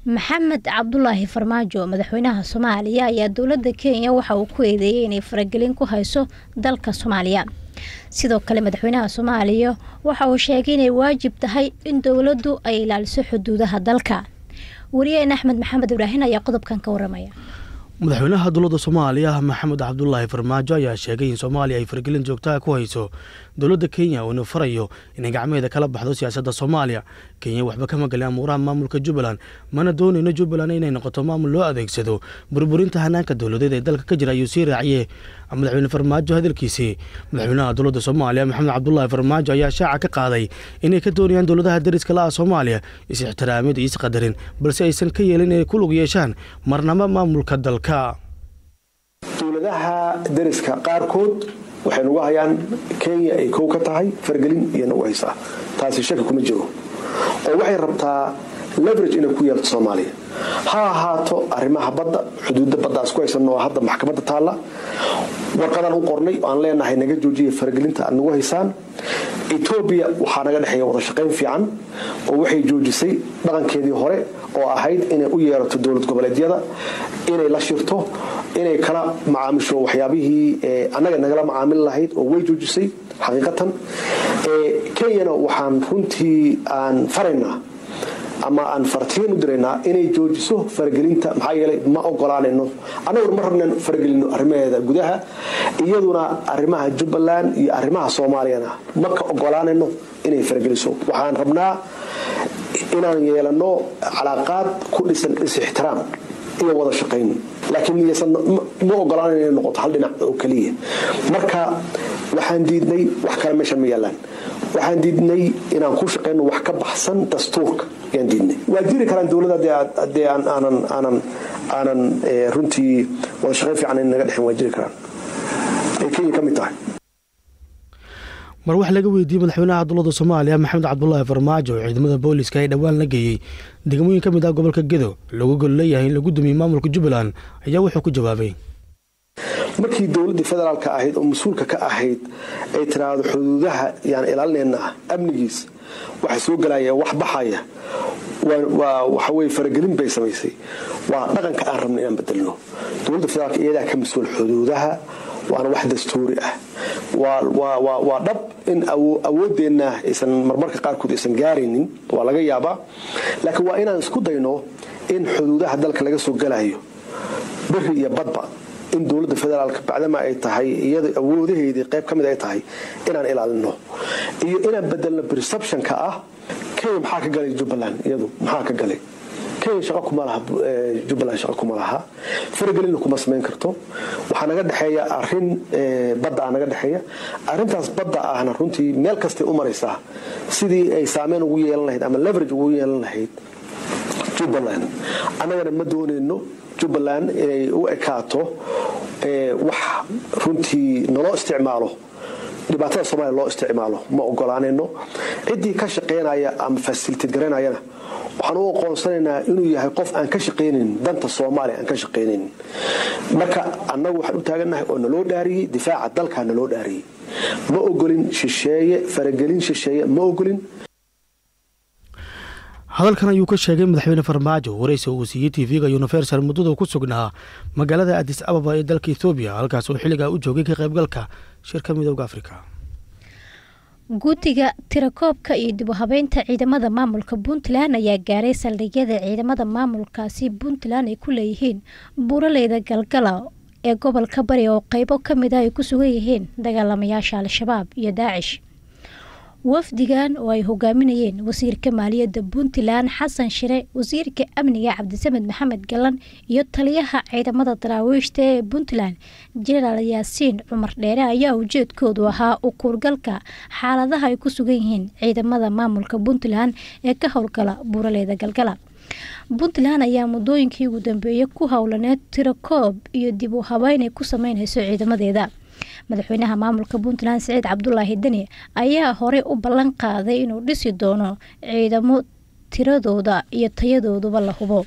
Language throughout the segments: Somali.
maxamed cabdulaahi farmaajo madaxweynaha soomaaliya ayaa dowladda kenya waxa uu ku eedeeyay inay faragelin ku hayso dalka soomaaliya sidoo kale madaxweynaha soomaaliya waxa uu sheegay inay waajib tahay in dowladdu ay ilaaliso xuduudaha dalka wariyeen axmed maxamed ibraahin ayaa qodobkan ka waramaya madaxweynaha dowladda soomaaliya maxamed cabdulaahi farmaajo ayaa sheegay in soomaaliya ay fargelin joogtaha ku hayso dowladda kenya uuna farayo inay gacmeeda kala baxdo siyaasadda soomaaliya kenya waxba kama gelin amuuraha maamulka jubbaland mana doonayno jubbaland inay noqoto maamul loo adeegsado burburinta hanaanka dowladeed ee dalka ka jira ayuu sii raaciye madaxweyne farmaajo hadalkiisii madaxweynaha dowladda soomaaliya maxamed cabdulaahi farmaajo ayaa shaaca ka qaaday inay ka doonayaan dowladaha dariska la-a soomaaliya is-ixtiraamid iyo isqadarin balse aysan ka yeelin inay ku lug yeeshaan marnamo maamulka dalka dowladaha dariska qaarkood waxay nagu hayaan kenya ay kow ka tahay fargelin iyo nagu haysaa taasi shaki kuma jiro oo waxay rabtaa leverage inay ku yeelto soomaaliya ha ahaato arrimaha badda xuduudda baddaas ku haysanno oo hadda maxkamadda taalla warqadaan u qornay oo aan leenahay naga joojiya faragelinta aad nagu haysaan etoobiya waxaa naga dhexeeya wada shaqayn fiican oo waxay joojisay dhaqankeedii hore oo ahayd inay u yeerato dowlad goboleedyada inay la shirto inay kala macaamisho waxyaabihii annaga nagala macaamil lahayd oo way joojisay xaqiiqatan kenyana waxaan runtii aan faraynaa ama aan fartiin u diraynaa inay joojiso faragelinta maxaa yeelay ma ogolaanayno annaguna ma rabnan faragelino arrimaheeda gudaha iyaduna arrimaha jubbaland iyo arrimaha soomaaliyana ma ka ogolaanayno inay farageliso waxaan rabnaa inaan yeelano calaaqaad ku dhisan is-ixtiraam iyo wada shaqayn laakiin ma ogolaanayn inay noqoto hal dhinac oo keliya marka waxaan diidnay wax kale meeshan ma yaalaan waxaan diidnay inaan ku shaqayno wax ka baxsan dastuurka ayaan diidnay waa jiri karaan dowladda dee aanan aanan aanan runtii wada shaqayn fiican in naga dhexin waa jiri karaan ay kenya ka mid tahay mar wax laga weydiiyey madaxweynaha dowladda soomaaliya maxamed cabdulaahi farmaajo oo ciidamada booliska ee dhowaan la geeyey degmooyin ka mid ah gobolka gedo lagu gol leeyahay in lagu dumiye maamulka jubbaland ayaa wuxuu ku jawaabay markii dowladdii federaalka ahayd oo mas-uulka ka ahayd ay tiraahdo xuduudaha yaan ilaalinayna amnigiis waxa soo galaya wax baxaya waa waxaweye faragelin bay samaysay waa dhaqanka aan rabna inaan bedelno dowladda federaalka iyadaa ka mas-uul xuduudaha waana wax dastuuri ah waa dhab in awoodeenna aysan marmarka qaarkood aysan gaaraynin waa laga yaabaa laakiin waa inaan isku dayno in xuduudaha dalka laga soo galayo beri iyo badba in dowladda federaalka bacdama ay tahay iyada awoodaheedii qayb ka mid ay tahay inaan ilaalino iyo inaan bedelno perceptionka ah kenya maxaa ka galay jubbaland iyadu maxaa ka galay kenya shaqa kuma laha jubbaland shaqa kuma laha faragelinna kuma samayn karto waxaa naga dhexeeya arin badda ah naga dhexeeya arrintaas badda ahna runtii meel kastay u maraysaa sidii ay saameyn ugu yeelan lahayd ama leverage ugu yeelan lahayd jubbaland annagana ma doonayno jubbaland inay u ekaato wax runtii naloo isticmaalo dhibaatada soomaliya loo isticmaalo ma ogolaanayno ciddii ka shaqaynaya ama fasilitid garanayana waxaan u aqoonsanaynaa inuu yahay qof aan ka shaqaynayn danta soomaaliya aan ka shaqaynayn marka annagu waxaan u taagannahay oo naloo dhaariyey difaaca dalkaa naloo dhaariyey ma ogolin shisheeye faragelin shisheeye ma ogolin hadalkan ayuu ka sheegay madaxweyne farmaajo waraysi uu siiyey tv-ga universal muddada ku sugnaa magaalada adis ababa ee dalka ethoobiya halkaas oo xilligaa u joogay ka qaybgalka shirka midooda afrika guddiga tirakoobka iyo dib u habeynta ciidamada maamulka puntland ayaa gaaray saldhigyada ciidamada maamulkaasi puntland ay ku leeyihiin buuraleyda galgala ee gobolka bari oo qeybo ka mid ah ay ku sugan yihiin dagaalamayaasha al-shabaab iyo daacish wafdigan oo ay hogaaminayeen wasiirka maaliyadda puntland xasan shire wasiirka amniga cabdisamed maxamed galan iyo taliyaha ciidamada daraawiishta ee puntland jenaraal yaasiin cumar dheere ayaa ujeedkoodu ahaa u kuurgalka xaaladaha ay ku sugan yihiin ciidamada maamulka puntland ee ka howlgala buuraleyda galgala puntland ayaa muddooyinkii ugu dambeeyay ku howlaneed tirakoob iyo dib u habeyn ay ku sameyneyso ciidamadeeda madaxweynaha maamulka puntland saciid cabdulaahi deni ayaa horey u ballan qaaday inuu dhisi doono ciidamo tiradooda iyo tayadooduba la hubo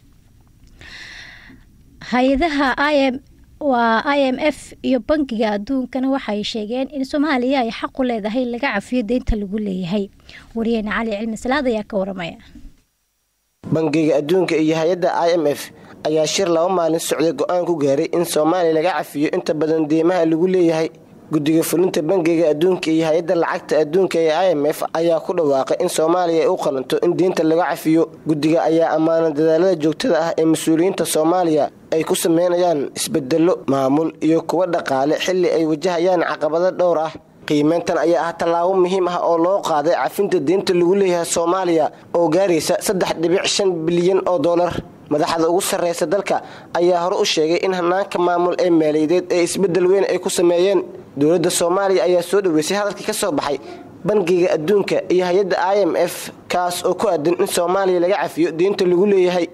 hay-adaha im waa i m f iyo bankiga adduunkana waxay sheegeen in soomaaliya ay xaqu leedahay laga cafiyo deynta lagu leeyahay wariyahena cali cilmi salaad ayaa ka waramaya bangiga adduunka iyo hay-adda i m f ayaa shir laba maalin socday go-aan ku gaaray in soomaaliya laga cafiyo inta badan deymaha lagu leeyahay guddiga fulinta bangiga adduunka iyo hay-adda lacagta adduunka ee i m f ayaa ku dhawaaqay in soomaaliya ay u qalanto in diinta laga cafiyo guddiga ayaa ammaana dadaalada joogtada ah ee mas-uuliyiinta soomaaliya ay ku sameynayaan isbedelo maamul iyo kuwa dhaqaale xilli ay wajahayaan caqabado dhowr ah qiimeyntan ayaa ah tallaabo muhiim ah oo loo qaaday cafinta diinta lagu leeyahay soomaaliya oo gaaraysa saddex dhibic shan bilyan oo dollar madaxda ugu sarreysa dalka ayaa hore u sheegay in hanaanka maamul ee maaliyadeed ee isbedel weyn ay ku sameeyeen dowladda soomaaliya ayaa soo dhaweysay hadalkii ka soo baxay bangiga adduunka iyo hay-adda i m f kaas oo ku aadan in soomaaliya laga cafiyo diinta lagu leeyahay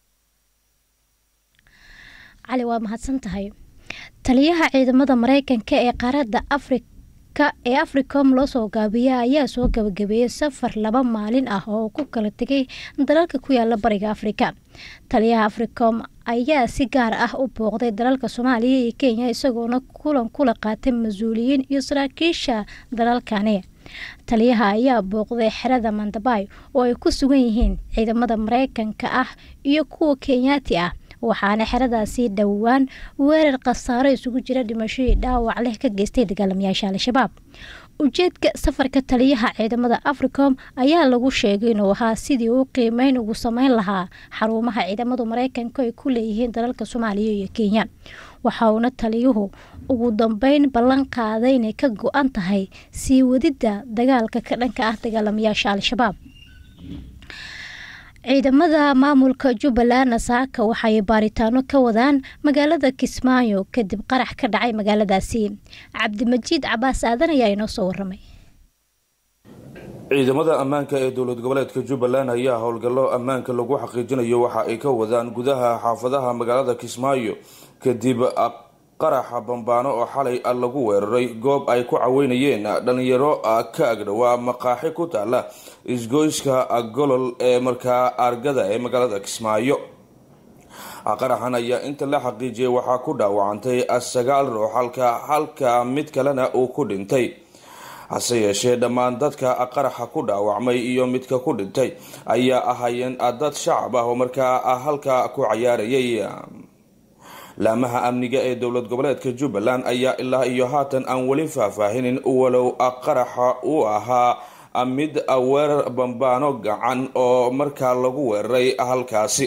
cali waa mahadsan tahay taliyaha ciidamada mareykanka ee qaaradda afrika ee africom loo soo gaabiya ayaa soo gabagabeeyey safar laba maalin ah oo ku kala tegay dalalka ku yaala bariga afrika taliyaha africom ayaa si gaar ah u booqday dalalka soomaaliya iyo kenya isagoona kulan kula qaatay mas-uuliyiin iyo saraakiisha dalalkani taliyaha ayaa booqday xerada mandabay oo ay ku sugan yihiin ciidamada mareykanka ah iyo kuwa kenyaati ah waxaana xeradaasi dhowaan weerar khasaaro isugu jira dhimashadii dhaawac leh ka geystay dagaalamayaasha al-shabaab ujeedka safarka taliyaha ciidamada africom ayaa lagu sheegay inuu ahaa sidii uu qiimeyn ugu sameyn lahaa xarumaha ciidamadu mareykanka ay ku leeyihiin dalalka soomaaliya iyo kenya waxa uuna taliyuhu ugu dambeyn ballan qaaday inay ka go-an tahay sii wadidda dagaalka ka dhanka ah dagaalamayaasha al-shabaab ciidamada maamulka jubbaland nasaaka waxay baaritaano ka wadaan magaalada kismaayo kadib qarax ka dhacay magaaladaasi cabdimajiid cabaas aadan ayaa inoo soo waramay ciidamada ammaanka ee dowlad goboleedka jubbaland ayaa howlgallo ammaanka lagu xaqiijinayo waxa ay ka wadaan gudaha xaafadaha magaalada kismaayo kadib qaraxa bambaano oo xalay lagu weeraray goob ay ku caweynayeen dhalinyaro ka agdhowaa maqaaxi ku taala isgoyska golol ee markaa argada ee magaalada kismaayo qaraxan ayaa inta la xaqiijiyay waxaa ku dhaawacantay sagaal ruux halka halka mid kalena uu ku dhintay hase yeeshee dhammaan dadka qaraxa ku dhaawacmay iyo midka ku dhintay ayaa ahaayeen dad shacab ah oo markaa halka ku cayaarayay laamaha amniga ee dowlad goboleedka jubbaland ayaa ilaa iyo haatan aan weli faahfaahinin walow qaraxa uu ahaa mid weerar bambaano gacan oo markaa lagu weeraray halkaasi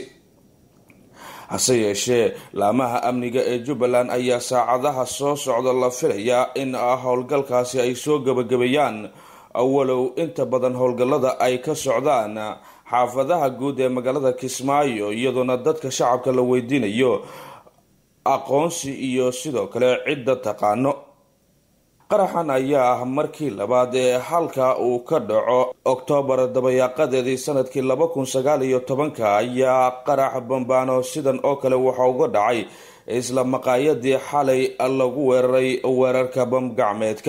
hase yeeshee laamaha amniga ee jubbaland ayaa saacadaha soo socda la filayaa in howlgalkaasi ay soo gabagabeeyaan walow inta badan howlgallada ay ka socdaan xaafadaha guud ee magaalada kismaayo iyadoona dadka shacabka la weydiinayo aqoonsi iyo sidoo kale cidda taqaano qaraxan ayaa ah markii labaad ee halka uu ka dhaco oktoobar dabayaaqadeedii sanadkii laba kun sagaal iyo tobanka ayaa qarax bambaano sidan oo kale waxa uga dhacay isla maqaayadii xalay lagu weeraray weerarka bamgacmeedka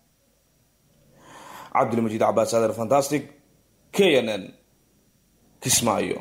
cabdilmajiid cabaas aadan fantastic k n n kismaayo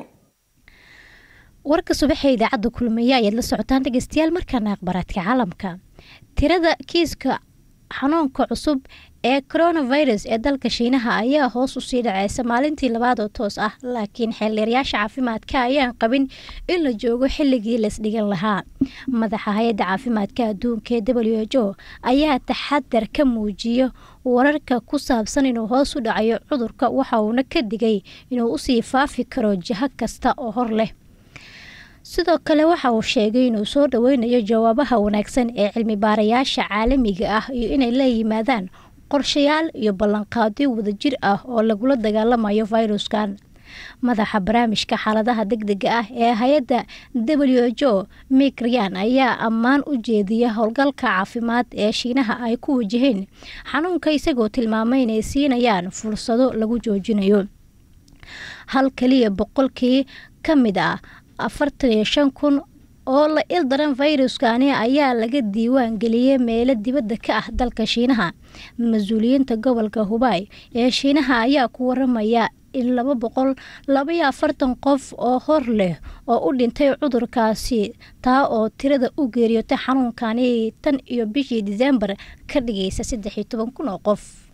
warka subaxa idaacadda kulmiye ayaad la socotaan dhegeystayaal markaana akhbaraadka caalamka tirada kiiska xanuunka cusub ee coronavirus ee dalka shiinaha ayaa hoos usii dhaceysa maalintii labaad oo toos ah laakiin xeeldheerayaasha caafimaadka ayaan qabin in la joogo xilligii laisdhigan lahaa madaxa hay-adda caafimaadka adduunka ee w h o ayaa taxadar ka muujiyo wararka ku saabsan inuu hoos u dhacayo cudurka waxa uuna ka digay inuu usii faafi karo jiho kasta oo hor leh sidoo kale waxa uu sheegay inuu soo dhaweynayo jawaabaha wanaagsan ee cilmi baarayaasha caalamiga ah iyo inay la yimaadaan qorshayaal iyo ballanqaadyo wadajir ah oo lagula dagaalamayo fayruskan madaxa barnaamijka xaaladaha degdega ah ee hay-adda w h o mik ryan ayaa ammaan u jeediya howlgalka caafimaad ee shiinaha ay ku wajaheen xanuunka isagoo tilmaamay inay siinayaan fursado lagu joojinayo hal kaliya boqolkii ka mid ah afartan iyo shan kun oo la il daran fayruskani ayaa laga diiwaan geliyey meelo dibadda ka ah dalka shiinaha mas-uuliyiinta gobolka hubay ee shiinaha ayaa ku waramaya in laba boqol labaiyo afartan qof oo hor leh oo u dhintay cudurkaasi taa oo tirada u geeriyotay xanuunkani tan iyo bishii disembar ka dhigaysa saddex iyo toban kun oo qof